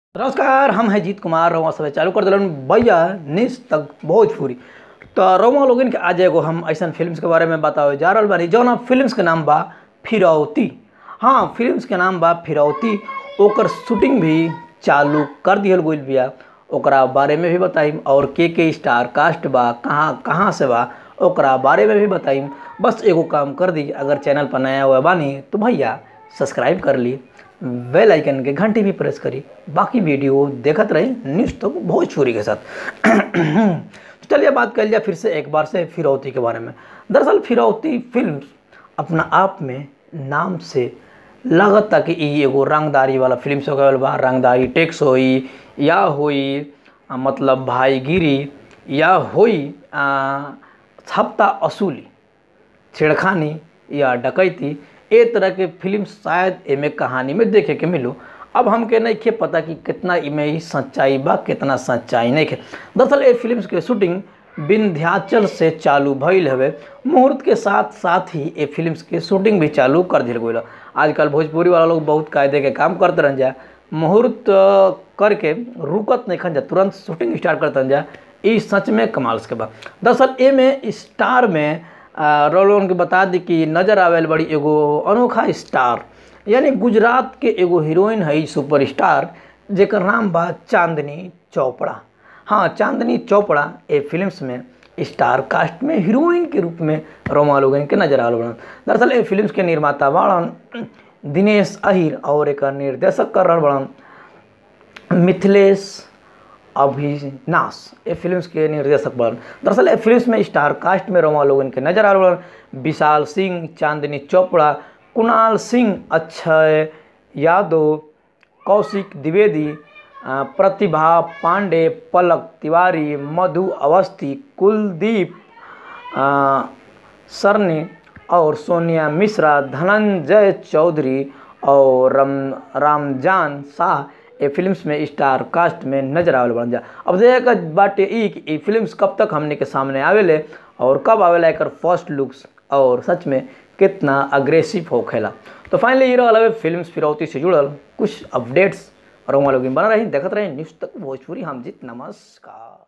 नमस्कार हम हैं जीत कुमार रउआ सब चालू कर दिलन भैया निस तक भोजपुरी तो रउआ लोगन के आज एगो हम ऐसन फिल्म्स के बारे में बतावे जा रहल बानी जौन फिल्म्स के नाम बा फिरौती हाँ फिल्म्स के नाम बा फिरौती ओकर शूटिंग भी चालू कर दिहल गइल बिया ओकरा बारे में भी बताइम और के के स्टार कास्ट बा कहाँ कहाँ से बा ओकरा बारे में भी बताइम बस एगो काम कर दी अगर चैनल पर नया हुआ बानी तो भैया सब्सक्राइब कर ली बेल आइकन के घंटी भी प्रेस करी बाकी वीडियो देखत रही न्यूज़ तो भोजपुरी के साथ तो चलिए बात कर लिया फिर से एक बार से फिरौती के बारे में दरअसल फिरौती फिल्म अपना आप में नाम से लागत कि ई एगो रंगदारी वाला फिल्म से गल बा रंगदारी टैक्स होई या होई आ, मतलब भाईगिरी या होई आ, हफ्ता असूली छेड़खानी या डकैती ए तरह के फिल्म शायद एमे कहानी में देखे के मिलो अब हमके नहीं खे पता कि कितना इमे ही सच्चाई बा कितना सच्चाई नहीं खे दरअसल ए फिल्म के शूटिंग विंध्याचल से चालू भइल हवे मुहूर्त के साथ साथ ही ए फिल्म के शूटिंग भी चालू कर दिल गई आजकल भोजपुरी वाला लोग बहुत कायदे के काम करते रह जा मुहूर्त अ, करके रुकत नहीं खन जा तुरंत शूटिंग स्टार्ट करते रह जा ई सच में कमाल के बा दरअसल ए में स्टार में रोलोन के बता दी कि नजर आवेल बड़ी एगो अनोखा स्टार यानी गुजरात के एगो हीरोइन है सुपर स्टार जेकर नाम बा चांदनी चोपड़ा हाँ चांदनी चोपड़ा ए फिल्म्स में स्टार कास्ट में हीरोइन के रूप में रोमा लोगन के नजर आल बड़न दरअसल ए फिल्म्स के निर्माता बाड़न दिनेश अहिर और एक निर्देशक कर रहल बड़न मिथिलेश अभिनाश ये फिल्म्स के निर्देशक बन दरअसल ये फिल्म्स में स्टार कास्ट में रोमा लोगन के नजर आ रहा विशाल सिंह चांदनी चोपड़ा कुणाल सिंह अक्षय यादव कौशिक द्विवेदी अ, प्रतिभा पांडे पलक तिवारी मधु अवस्थी कुलदीप अ, सरने और सोनिया मिश्रा धनंजय चौधरी और रम रामजान शाह ये फिल्म्स में स्टार कास्ट में नजर आवेल बन जा अब देखे बाटे ई कि ई फिल्म्स कब तक हमने के सामने आवेले और कब आवेला एकर फर्स्ट लुक्स और सच में कितना अग्रेसिव होखेला तो फाइनली ये रहल हवे फिल्म्स फिरौती से जुड़ल कुछ अपडेट्स और वहाँ लोग बना रही देखत रही न्यूज़ तक भोजपुरी हम जीत नमस्कार